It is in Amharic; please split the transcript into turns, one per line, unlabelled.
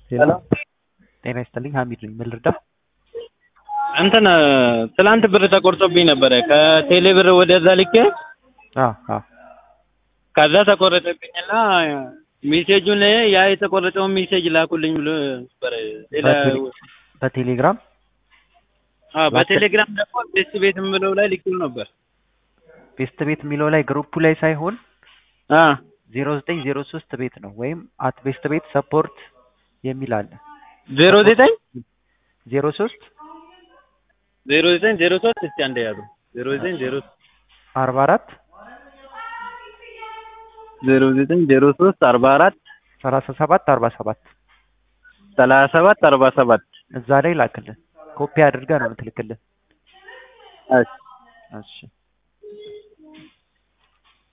ሄሎ ጤና ይስጥልኝ ሀሚድ ነኝ ምን ልርዳ
እንትን ትላንት ብር ተቆርጦብኝ ነበረ ከቴሌ ብር ወደዛ ልኬ
አዎ አዎ
ከዛ ተቆረጠብኝና ሜሴጁን ያ የተቆረጠውን ሜሴጅ ላኩልኝ ብሎ ነበረ ሌላ
በቴሌ- በቴሌግራም
አዎ በቴሌግራም ደግሞ ቤት ቤት የምለው ላይ ልኬው ነበር
ቤስት ቤት የሚለው ላይ ግሩፑ ላይ ሳይሆን
አ
ዜሮ ዘጠኝ ዜሮ ሶስት ቤት ነው ወይም አት ቤስት ቤት ሰፖርት የሚል አለ
ዜሮ ዘጠኝ
ዜሮ ሶስት
ዜሮ ዘጠኝ ዜሮ ሶስት እስቲ አንዴ ያሉ ዜሮ ዘጠኝ ዜሮ
አርባ አራት
ዜሮ ዘጠኝ ዜሮ ሶስት አርባ አራት
ሰላሳ ሰባት አርባ ሰባት
ሰላሳ ሰባት አርባ ሰባት
እዛ ላይ ላክልን ኮፒ አድርገህ ነው የምትልክልን
እሺ
እሺ